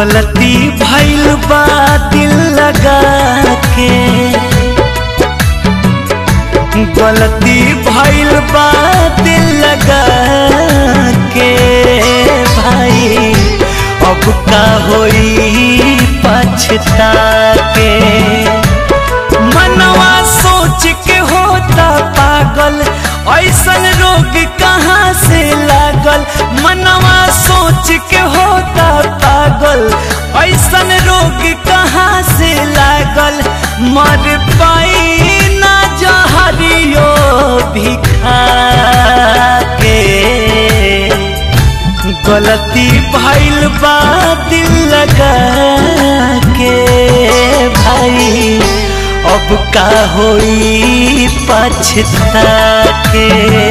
गलती भइल बा दिल लगा के गलती भइल बा दिल लगा के भाई अब का होई पछता के मनवा सोच के होता पागल ऐसन रोग कहाँ से लागल मनवा सोच के होता पागल ऐसन रोग कहाँ से लागल मर पाई ना जहरियो भी खा के गलती भइल बा दिल लगा के भाई अब का होई पछता के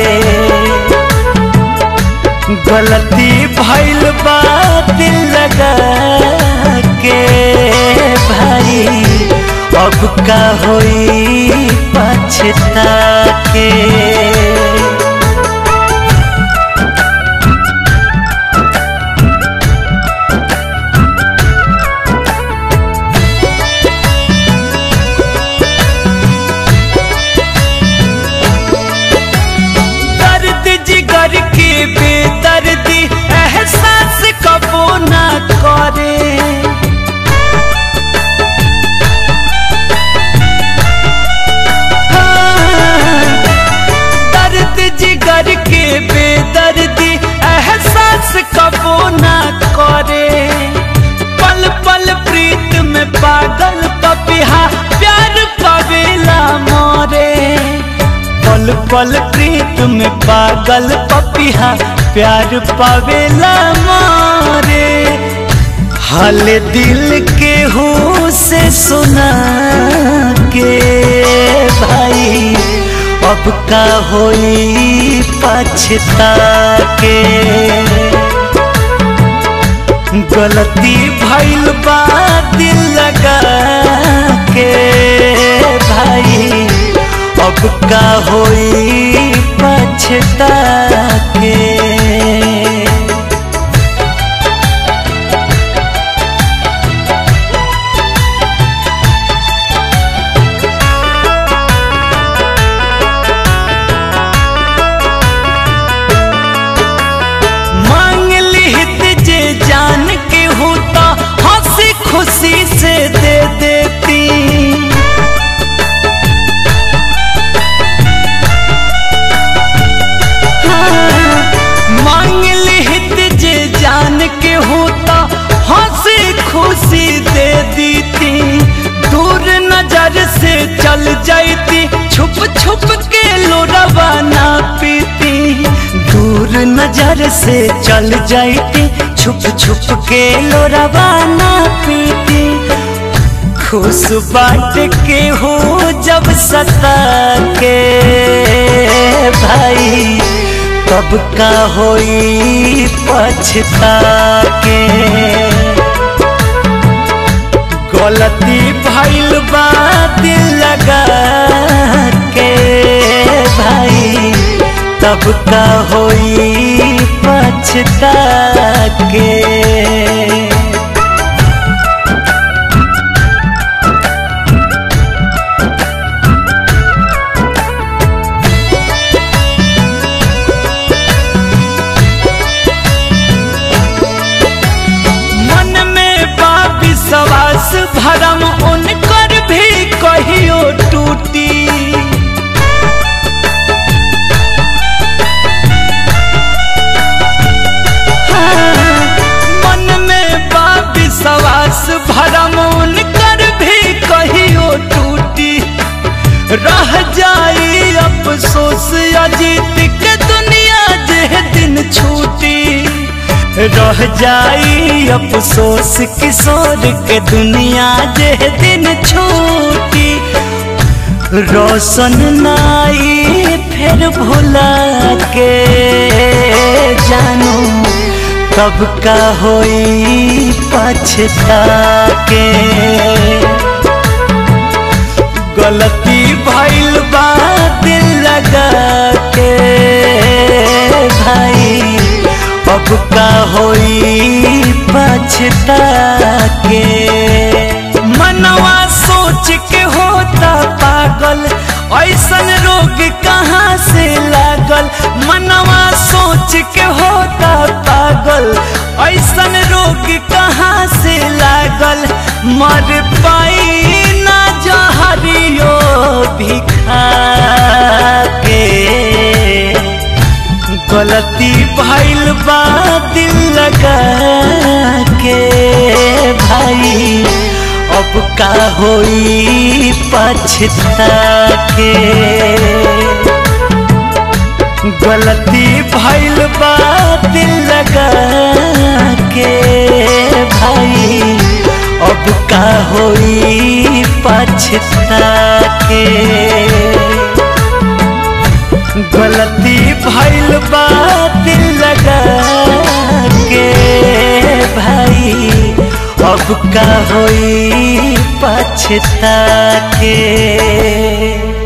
गलती भइल बा दिल लगा के भाई अब का होई पछता के दर्द जिगर के बेदर्दी एहसास कबो ना करे हाँ, दर्द जिगर के बेदर्दी एहसास कबो ना करे पल पल प्रीत में पागल पपिहा प्यार पवेला मोरे पल पल प्रीत में पागल पपिहा प्यार पावेला मारे हाल दिल के हो से सुना के भाई अब का होई पछता के गलती भइल बा दिल लगा के भाई अब का होई पछता के मांग लिहित जे जान के होता हंसी खुशी से दे देती हाँ, मांग लिहित जे जान के होता हंसी खुशी दे देती दूर नजर से चल जाती छुप छुप के लोरवा ना पीती दूर नजर से चल जाती छुप छुप के लोरवा ना पीती खुश बाट के हो जब सता के भाई तब का होई पछता के गलती भइल बा दिल लगा के भाई तब का होई पछता के मन में बा विश्वास भरम उनकर भी कहियो टूटी हाँ, मन में बा विश्वास भरम उनकर भी कहियो टूटी रह जाई अफसोस अजीत के दुनिया जे दिन छूटी रह जाई अफसोस किशोर के दुनिया जे दिन छूटी रोशन नाई फिर भुला के जानू तब का होई पछता के गलती भइल बा दिल लगा के भाई अब का होई पछता गलती भइल बा दिल लगा के भाई अब का होई पछता के गलती भइल बा दिल लगा के भाई अब का होई पछता के गलती भइल बा दिल लगा के भाई अब का होई पछता के